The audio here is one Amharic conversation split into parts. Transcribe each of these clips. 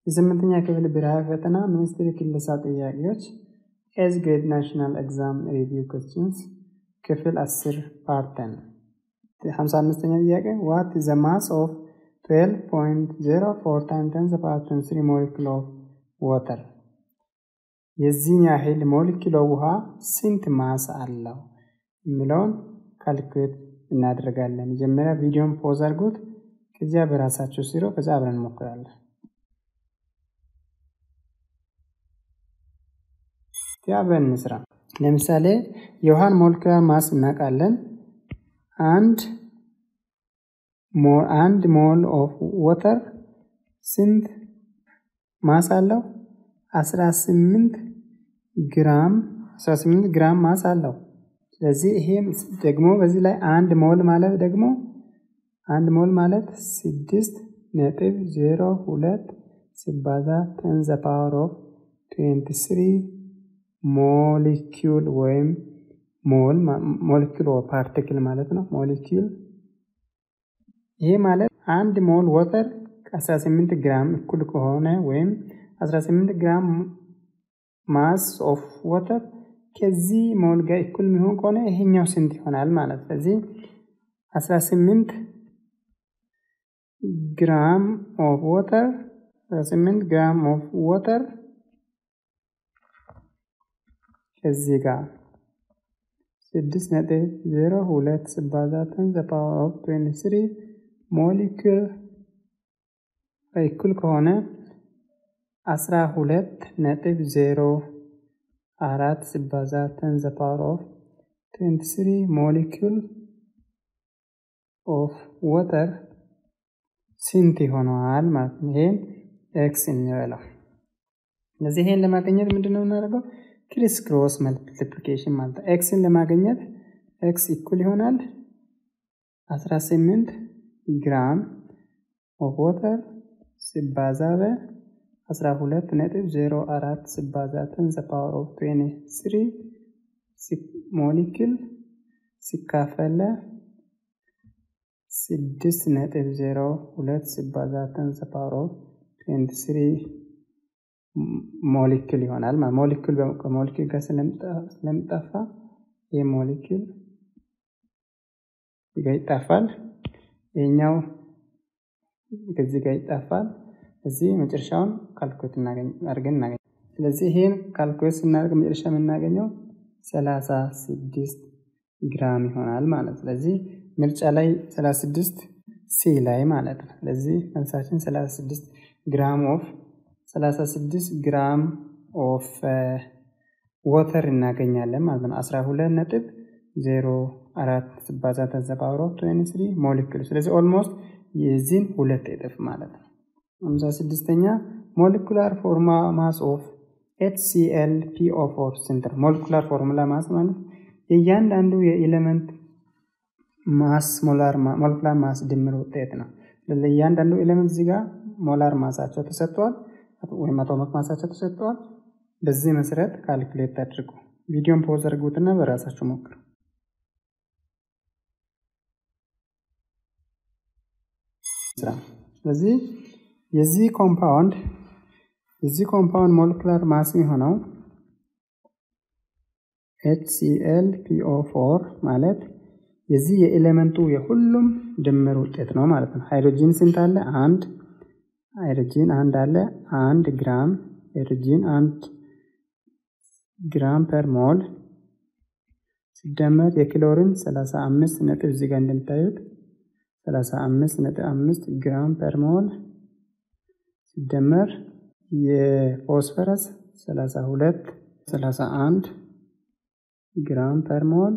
የስምንተኛ ክፍል ብሔራዊ ፈተና ሚኒስትሪ ክለሳ ጥያቄዎች ኤዝ ግሬድ ናሽናል ኤግዛም ሪቪው ኮስችንስ ክፍል 10 ፓርተን 55ኛ ጥያቄ ዋት ዘ ማስ ኦፍ 12.04 ታይም ተን ዘ ፓወር 3 ሞሊኩል ኦፍ ዋተር የዚህን ያህል ሞሊኪሎ ውሃ ስንት ማስ አለው የሚለውን ካልኩሌት እናደርጋለን። መጀመሪያ ቪዲዮን ፖዝ አድርጉት፣ ከዚያ በራሳቸው ሲሮ ከዚያ አብረን እንሞክራለን። አብረን እንስራ። ለምሳሌ የውሃን ሞለኪውላር ማስ እናውቃለን። አንድ አንድ ሞል ኦፍ ወተር ስንት ማስ አለው? 18 ግራም 18 ግራም ማስ አለው። ስለዚህ ይሄም ደግሞ በዚህ ላይ አንድ ሞል ማለት ደግሞ አንድ ሞል ማለት ስድስት ነጥብ ዜሮ ሁለት ሲባዛ ቴን ዘ ፓወር ኦፍ ትዌንቲ ስሪ ሞሊኪዩል ወይም ሞል ሞሊኪዩል ፓርቲክል ማለት ነው። ሞሊኪዩል ይሄ ማለት አንድ ሞል ወተር ከ18 ግራም እኩል ከሆነ ወይም 18 ግራም ማስ ኦፍ ወተር ከዚህ ሞል ጋር እኩል የሚሆን ከሆነ ይሄኛው ስንት ይሆናል ማለት ስለዚህ 18 ግራም ኦፍ ወተር 18 ግራም ኦፍ ወተር ከዚህ ጋር 6 ነጥብ 0 ሁለት ሲባዛትን ዘ ፓወር ኦፍ 23 ሞሊኩል እኩል ከሆነ 12 ነጥብ 0 አራት ሲባዛ ተን ዘ ፓወር ኦፍ 23 ሞሊኩል ኦፍ ወተር ስንት ይሆነዋል ማለት ነው። ይሄን ኤክስ እንበለው። ስለዚህ ይሄን ለማግኘት ምንድን ነው የምናደርገው? ክሪስ ክሮስ መልቲፕሊኬሽን ማለት ነው። ኤክስን ለማግኘት ኤክስ ኢኩል ይሆናል 18 ግራም ኦፍ ወተር ሲባዛ በ 12 ነጥብ 04 ሲባዛ ተን ዘ ፓወር ኦፍ 23 ሞሊኪል ሲካፈለ 6 ነጥብ 02 ሲባዛ ተን ዘ ፓወር ኦፍ 23 ሞሊኪል ይሆናል። ሞሊኪል ከሞሊኪል ጋር ስለሚጠፋ ይህ ሞሊኪል ጋር ይጠፋል። ይህኛው ከዚህ ጋር ይጠፋል። እዚህ መጨረሻውን ካልኩሌት አድርገን እናገኝ። ስለዚህ ይሄን ካልኩሌት ስናደርግ መጨረሻ የምናገኘው ሰላሳ ስድስት ግራም ይሆናል ማለት ነው። ስለዚህ ምርጫ ላይ ሰላሳ ስድስት ሲ ላይ ማለት ነው። ስለዚህ መልሳችን ሰላሳ ስድስት ግራም ኦፍ ሰላሳ ስድስት ግራም ኦፍ ወተር እናገኛለን ማለት ነው። አስራ ሁለት ነጥብ ዜሮ አራት ሲባዛ ተዘባብሮ ትዌንቲ ስሪ ሞሊክል ስለዚህ ኦልሞስት የዚህን ሁለት እጥፍ ማለት ነው። ሃምሳ ስድስተኛ ሞሊኩላር ፎርማ ማስ ኦፍ ኤችሲኤል ፒኦ ፎር ስንት ነው? ሞሊኩላር ፎርሙላ ማስ ማለት የእያንዳንዱ የኤሌመንት ማስ ሞለኩላር ማስ ድምር ውጤት ነው። ለእያንዳንዱ ኤሌመንት እዚህ ጋር ሞላር ማሳቸው ተሰጥቷል፣ ወይም አቶሚክ ማሳቸው ተሰጥቷል። በዚህ መሰረት ካልኩሌት አድርጉ። ቪዲዮን ፖዝ አድርጉትና በራሳችሁ ሞክሩ። ስለዚህ የዚህ ኮምፓውንድ የዚህ ኮምፓውንድ ሞለኩላር ማስ የሆነው ኤችሲኤል ፒኦ ፎር ማለት የዚህ የኤሌመንቱ የሁሉም ድምር ውጤት ነው ማለት ነው። ሃይድሮጂን ስንት አለ? አንድ ሃይድሮጂን አንድ አለ። አንድ ግራም ሃይድሮጂን አንድ ግራም ፐር ሞል ሲደመር የክሎሪን 35 ነጥብ እዚህ ጋር እንደምታዩት 35 ነጥብ 5 ግራም ፐር ሞል ሲደመር የፎስፈረስ 32 31 ግራም ፐር ሞል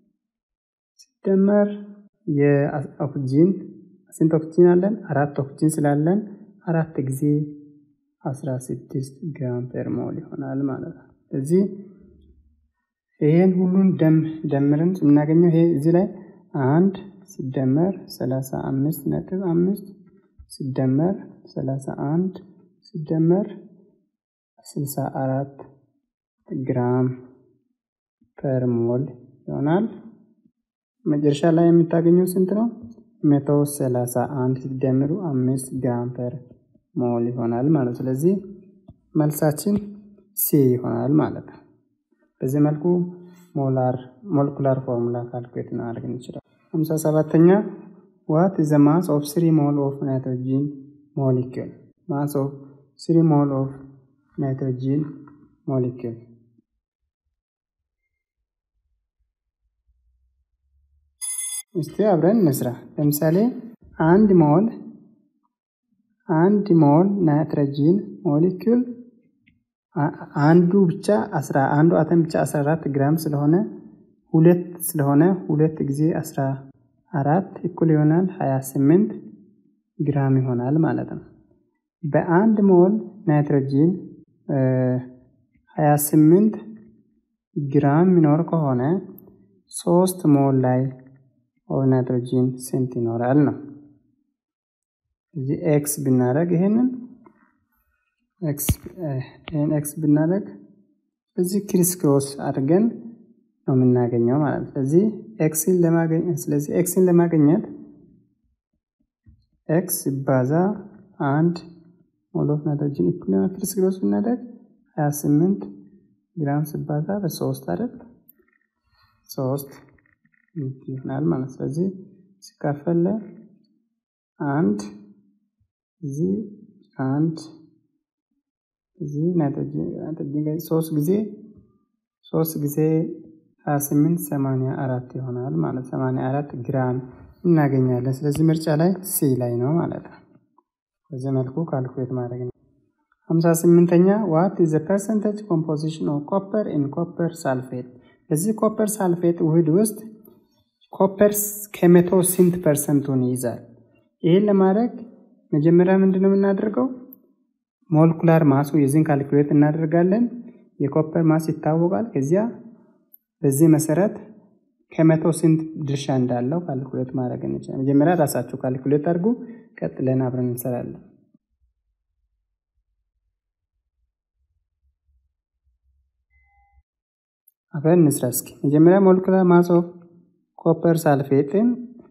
ሲደመር የኦክሲጂን ስንት ኦክሲጂን አለን? አራት ኦክሲጂን ስላለን አራት ጊዜ 16 ግራም ፐር ሞል ይሆናል ማለት ነው። እዚህ ይሄን ሁሉን ደም ደምረን የምናገኘው ይሄ እዚህ ላይ አንድ ሲደመር 35 ነጥብ አምስት ሲደመር 31 ሲደመር 64 ግራም ፐር ሞል ይሆናል። መጨረሻ ላይ የምታገኘው ስንት ነው? መቶ ሰላሳ አንድ ሲደምሩ አምስት ግራም ፐር ሞል ይሆናል ማለት ነው። ስለዚህ መልሳችን ሲ ይሆናል ማለት ነው። በዚህ መልኩ ሞላር ሞለኩላር ፎርሙላ ካልኩሌት ማድረግ እንችላለን። ሃምሳ ሰባተኛ ዋት ኢዝ ዘ ማስ ኦፍ ስሪ ሞል ኦፍ ናይትሮጂን ሞሊኪል ማስ ኦፍ ስሪ ሞል ኦፍ ናይትሮጂን ሞሊኪል እስቲ አብረን እንስራ። ለምሳሌ አንድ ሞል አንድ ሞል ናይትሮጂን ሞሊኪል አንዱ ብቻ አስራ አንዱ አተም ብቻ 14 ግራም ስለሆነ ሁለት ስለሆነ ሁለት ጊዜ 14 እኩል ይሆናል 28 ግራም ይሆናል ማለት ነው። በአንድ ሞል ናይትሮጂን 28 ግራም የሚኖር ከሆነ ሶስት ሞል ላይ ናይትሮጂን ስንት ይኖራል ነው። እዚህ ኤክስ ብናደርግ ይሄንን ይህን ኤክስ ብናደርግ እዚህ ክሪስ ክሮስ አድርገን ነው የምናገኘው ማለት ነው። ስለዚህ ኤክስን ለማግኘት ስለዚህ ኤክስን ለማግኘት ኤክስ ባዛ አንድ ሞል ኦፍ ናይትሮጂን ኢኩል ክሪስ ክሮስ ብናደርግ 28 ግራም ሲባዛ በሶስት አይደል ሶስት ይሆናል ማለት ስለዚህ ሲካፈል አንድ እዚህ አንድ እዚህ ናይትሮጂን ጋር ሶስት ጊዜ ሶስት ጊዜ ሀያ ስምንት ሰማንያ አራት ይሆናል ማለት ሰማንያ አራት ግራም እናገኛለን። ስለዚህ ምርጫ ላይ ሲ ላይ ነው ማለት ነው። በዚህ መልኩ ካልኩሌት ማድረግ ነው። ሀምሳ ስምንተኛ ዋት ኢዝ ፐርሰንቴጅ ኮምፖዚሽን ኦፍ ኮፐር ኢን ኮፐር ሳልፌት። በዚህ ኮፐር ሳልፌት ውህድ ውስጥ ኮፐር ከመቶ ስንት ፐርሰንቱን ይይዛል? ይህን ለማድረግ መጀመሪያ ምንድን ነው የምናደርገው? ሞለኩላር ማሱ የዚህን ካልኩሌት እናደርጋለን። የኮፐር ማስ ይታወቃል። ከዚያ በዚህ መሰረት ከመቶ ስንት ድርሻ እንዳለው ካልኩሌት ማድረግ እንችላለን። መጀመሪያ ራሳችሁ ካልኩሌት አድርጉ፣ ቀጥለን አብረን እንሰራለን። አብረን እንስራ እስኪ። መጀመሪያ ሞለኩላር ማስ ኦፍ ኮፐር ሳልፌትን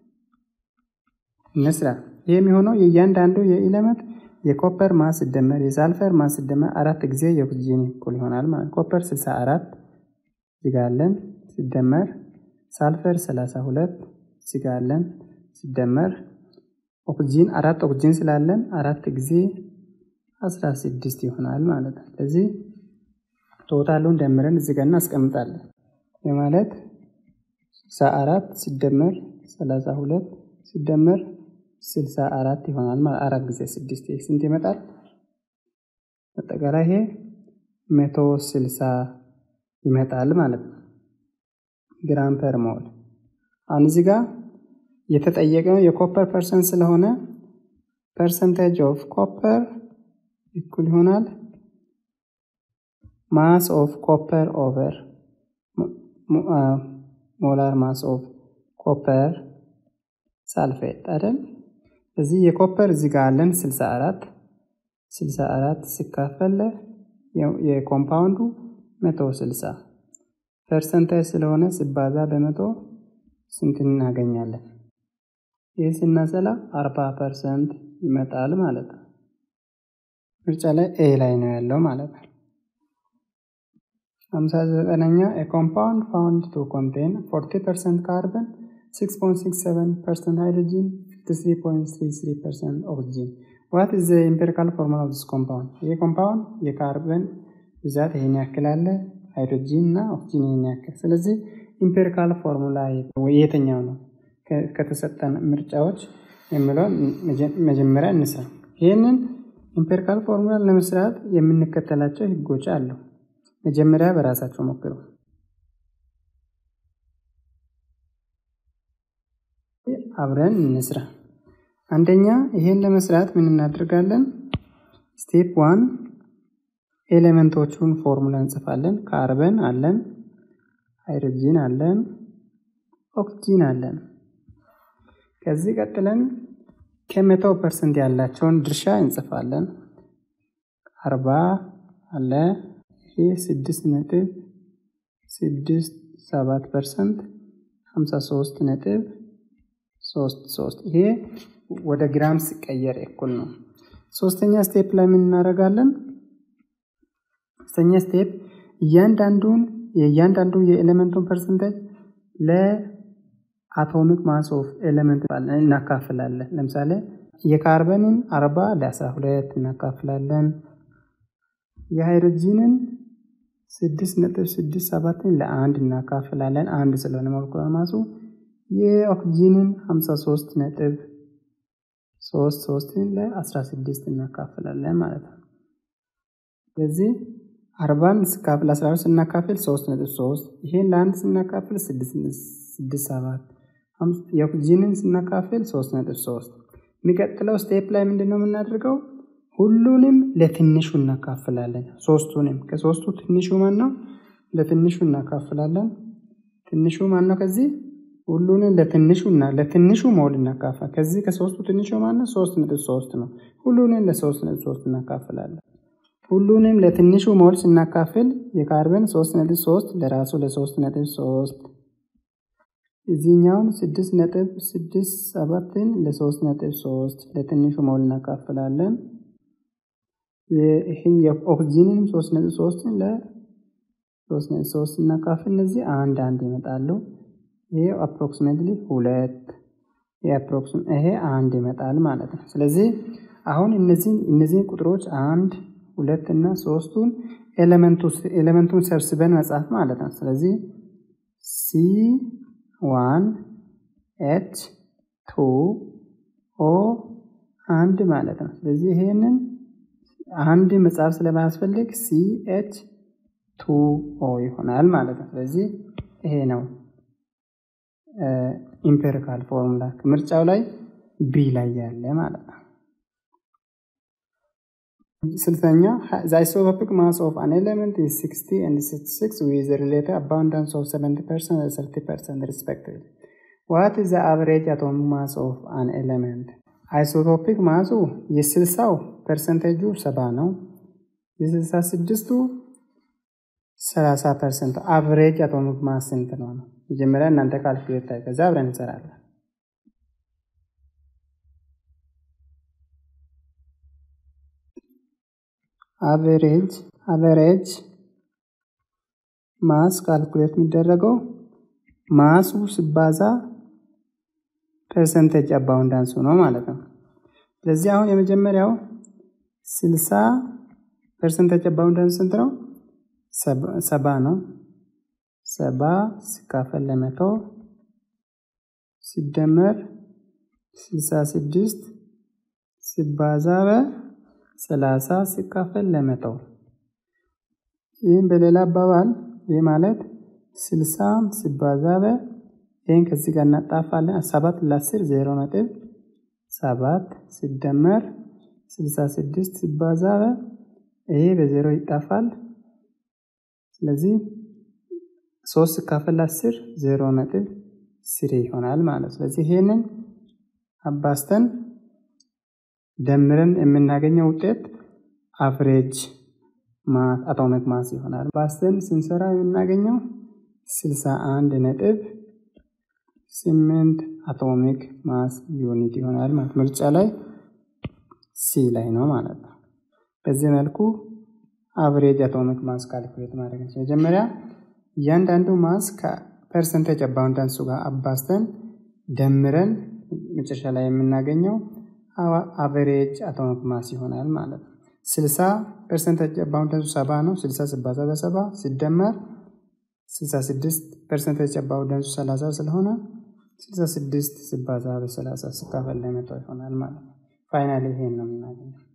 እንስራ። ይህ የሚሆነው የእያንዳንዱ የኢለመንት የኮፐር ማስ ሲደመር የሳልፈር ማስ ሲደመር አራት ጊዜ የኦክሲጂን እኩል ይሆናል ማለት ኮፐር 64 ሲጋለን ሲደመር ሳልፈር 32 ሲጋለን ሲደመር ኦክሲጂን አራት ኦክሲጂን ስላለን አራት ጊዜ 16 ይሆናል ማለት ነው። ስለዚህ ቶታሉን ደምረን እዚህ ጋር እናስቀምጣለን። የማለት 64 ሲደመር 32 ሲደመር ስልሳ አራት ይሆናል ማለት አራት ጊዜ ስድስት ስንት ይመጣል? አጠቃላይ ይሄ መቶ ስልሳ ይመጣል ማለት ነው ግራም ፐር ሞል። አሁን እዚህ ጋር የተጠየቀው የኮፐር ፐርሰንት ስለሆነ ፐርሰንቴጅ ኦፍ ኮፐር እኩል ይሆናል ማስ ኦፍ ኮፐር ኦቨር ሞላር ማስ ኦፍ ኮፐር ሳልፌት አይደል? እዚህ የኮፐር እዚህ ጋር አለን 64 64 ሲካፈል የኮምፓውንዱ 160 ፐርሰንታጅ ስለሆነ ሲባዛ በመቶ ስንት እናገኛለን? ይህ ስናሰላ 40 ፐርሰንት ይመጣል ማለት ነው። ምርጫ ላይ ኤ ላይ ነው ያለው ማለት ነው። 59ኛ ኮምፓውንድ ፋውንድ ቱ ኮንቴን 40 ፐርሰንት ካርበን 6.67 ፐርሰንት ሃይድሮጂን 53.33 ፐርሰንት ኦክሲጂን ዋት ኢዝ ዘ ኢምፔሪካል ፎርሙላ ኦፍ ዲስ ኮምፓውንድ? ይህ ኮምፓውንድ የካርበን ብዛት ይሄን ያክል አለ፣ ሃይድሮጂን እና ኦክሲጂን ይሄን ያክል። ስለዚህ ኢምፔሪካል ፎርሙላ የትኛው ነው ከተሰጠን ምርጫዎች የሚለውን መጀመሪያ እንስራ። ይህንን ኢምፔሪካል ፎርሙላ ለመስራት የምንከተላቸው ህጎች አሉ። መጀመሪያ በራሳቸው ሞክሩ። አብረን እንስራ። አንደኛ ይሄን ለመስራት ምን እናደርጋለን? ስቴፕ ዋን ኤሌመንቶቹን ፎርሙላ እንጽፋለን። ካርበን አለን፣ ሃይድሮጂን አለን፣ ኦክሲጂን አለን። ከዚህ ቀጥለን ከመቶ ፐርሰንት ያላቸውን ድርሻ እንጽፋለን። አርባ አለ ይሄ ስድስት ነጥብ ስድስት ሰባት ፐርሰንት ሀምሳ ሶስት ነጥብ ሶስት ሶስት ይሄ ወደ ግራም ሲቀየር እኩል ነው። ሶስተኛ ስቴፕ ላይ ምን እናደርጋለን? ሶስተኛ ስቴፕ እያንዳንዱን የእያንዳንዱ የኤሌመንቱን ፐርሰንቴጅ ለአቶሚክ ማስ ኦፍ ኤሌመንት እናካፍላለን። ለምሳሌ የካርበንን አርባ ለአስራ ሁለት እናካፍላለን። የሃይድሮጂንን ስድስት ነጥብ ስድስት ሰባትን ለአንድ እናካፍላለን። አንድ ስለሆነ ሞለኩላር ማሱ የኦክሲጂንን ሀምሳ ሶስት ነጥብ ሶስት ሶስትን ለአስራ ስድስት እናካፍላለን ማለት ነው። ስለዚህ አርባን ስካፍል አስራ ሁለት ስናካፍል ሶስት ነጥብ ሶስት ይሄን ለአንድ ስናካፍል ስድስት ሰባት የኦክሲጂንን ስናካፍል ሶስት ነጥብ ሶስት የሚቀጥለው ስቴፕ ላይ ምንድን ነው የምናደርገው? ሁሉንም ለትንሹ እናካፍላለን። ሶስቱንም ከሶስቱ ትንሹ ማን ነው? ለትንሹ እናካፍላለን። ትንሹ ማን ነው? ከዚህ ሁሉንም ለትንሹ እና ለትንሹ ሞል እናካፍላለን። ከዚህ ከሶስቱ ትንሹ ማን ነው? ሶስት ነጥብ ሶስት ነው። ሁሉንም ለሶስት ነጥብ ሶስት እናካፍላለን። ሁሉንም ለትንሹ ሞል ስናካፍል የካርበን ሶስት ነጥብ ሶስት ለራሱ ለሶስት ነጥብ ሶስት እዚህኛውን ስድስት ነጥብ ስድስት ሰባትን ለሶስት ነጥብ ሶስት ለትንሹ ሞል እናካፍላለን። ይህን የኦክሲጂንን ሶስት ነጥብ ሶስትን ለሶስት ነጥብ ሶስት እናካፍል። እነዚህ አንድ አንድ ይመጣሉ። ይሄ አፕሮክሲሜትሊ ሁለት ይሄ አንድ ይመጣል ማለት ነው። ስለዚህ አሁን እነዚህን እነዚህን ቁጥሮች አንድ ሁለት እና ሶስቱን ኤሌመንቱን ሰብስበን መጻፍ ማለት ነው። ስለዚህ ሲ ዋን ኤች ቱ ኦ አንድ ማለት ነው። ስለዚህ ይሄንን አንድ መጽሐፍ ስለማያስፈልግ ሲ ኤች ቱ ኦ ይሆናል ማለት ነው። ስለዚህ ይሄ ነው ኢምፔሪካል ፎርሙላ ምርጫው ላይ ቢ ላይ ያለ ማለት ነው። ስልተኛ ዘ አይሶቶፒክ ማስ ኦፍ አን ኤሌመንት ኢዝ 60 ኤንድ 66 ዊዝ ሪሌቲቭ አባውንዳንስ ኦፍ 70 ፐርሰንት and 30 ፐርሰንት ሪስፔክቲቭሊ ዋት ኢዝ ዘ አቨሬጅ አቶሚክ ማስ ኦፍ አን ኤሌመንት አይሶቶፒክ ማሱ የስልሳው ፐርሰንቴጁ ሰባ ነው። የስልሳ ስድስቱ ሰላሳ ፐርሰንት አቨሬጅ አቶሚክ ማስ ስንት ነው ነው? መጀመሪያ እናንተ ካልኩሌት ታይ፣ ከዛ አብረን እንሰራለን። አቨሬጅ አቨሬጅ ማስ ካልኩሌት የሚደረገው ማሱ ሲባዛ ፐርሰንቴጅ አባውንዳንሱ ነው ማለት ነው። ስለዚህ አሁን የመጀመሪያው ስልሳ ፐርሰንቴጅ አባውንዳንስ ስንት ነው? ሰባ ነው። ሰባ ሲካፈል ለመቶ ሲደመር ስልሳ ስድስት ሲባዛ በሰላሳ ሲካፈል ለመቶ ይህም በሌላ አባባል ይህ ማለት ስልሳ ሲባዛ በ ይህን ከዚህ ጋር እናጣፋለን። ሰባት ለአስር ዜሮ ነጥብ ሰባት ሲደመር ስልሳ ስድስት ሲባዛ በ ይሄ በዜሮ ይጣፋል። ስለዚህ ሶስት ሲካፈል አስር ዜሮ ነጥብ ስሪ ይሆናል ማለት ስለዚህ ይሄንን አባስተን ደምረን የምናገኘው ውጤት አቨሬጅ አቶሚክ ማስ ይሆናል። ባስተን ስንሰራ የምናገኘው ስልሳ አንድ ነጥብ ስምንት አቶሚክ ማስ ዩኒት ይሆናል ማለት ምርጫ ላይ ሲ ላይ ነው ማለት ነው። በዚህ መልኩ አቨሬጅ አቶሚክ ማስ ካልኩሌት ማድረግ ነው። መጀመሪያ እያንዳንዱ ማስ ከፐርሰንቴጅ አባውንዳንሱ ጋር አባስተን ደምረን መጨረሻ ላይ የምናገኘው አቨሬጅ አቶሚክ ማስ ይሆናል ማለት ነው። ስልሳ ፐርሰንቴጅ አባውንዳንሱ ሰባ ነው። ስልሳ ሲባዛ በሰባ ሲደመር ስልሳ ስድስት ፐርሰንቴጅ አባውንዳንሱ ሰላሳ ስለሆነ ስልሳ ስድስት ሲባዛ በሰላሳ ሲካፈል ለመቶ ይሆናል ማለት ነው። ፋይናሊ ይሄን ነው የምናገኘው።